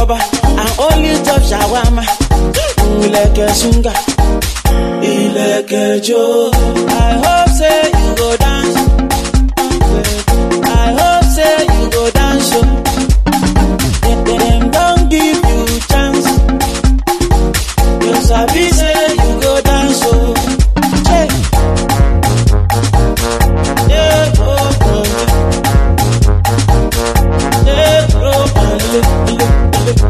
rubber and only top shawarma. Ilẹ̀kẹ̀ sunga, ilẹ̀kẹ̀ jo. I hope say you go dance. I hope say you go dance o. Dem dem don give you chance. You sabi say you go dance o. Hey. Yeah, oh, oh, yeah. Yeah, oh, oh, yeah.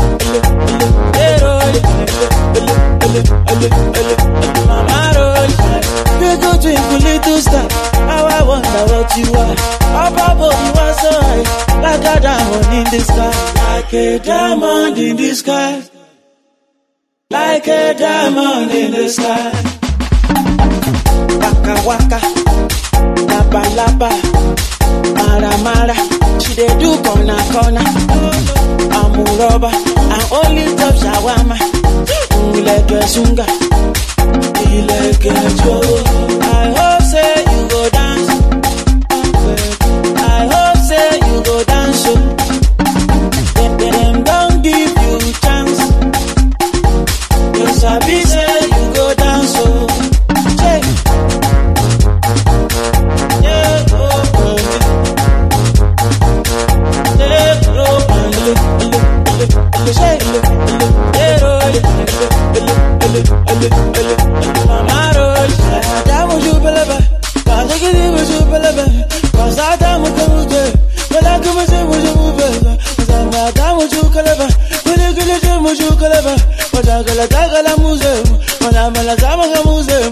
Little twinkle, little star, how I wonder what you are. Up above you are so high, like a diamond in the sky, like a diamond in the sky, like a diamond in the sky. Waka waka, laba laba, mara mara, she dey do corner corner. I'm a rubber, and only top shawarma. Ilẹ̀kẹ̀ sunga, ilẹ̀kẹ̀ jo. I hope say you go dance. I hope say you go dance o. Dem dem don give you chance. You sabi say you go dance o. Hey. Yeah, oh, oh, yeah. Yeah, oh, oh, yeah. Muze,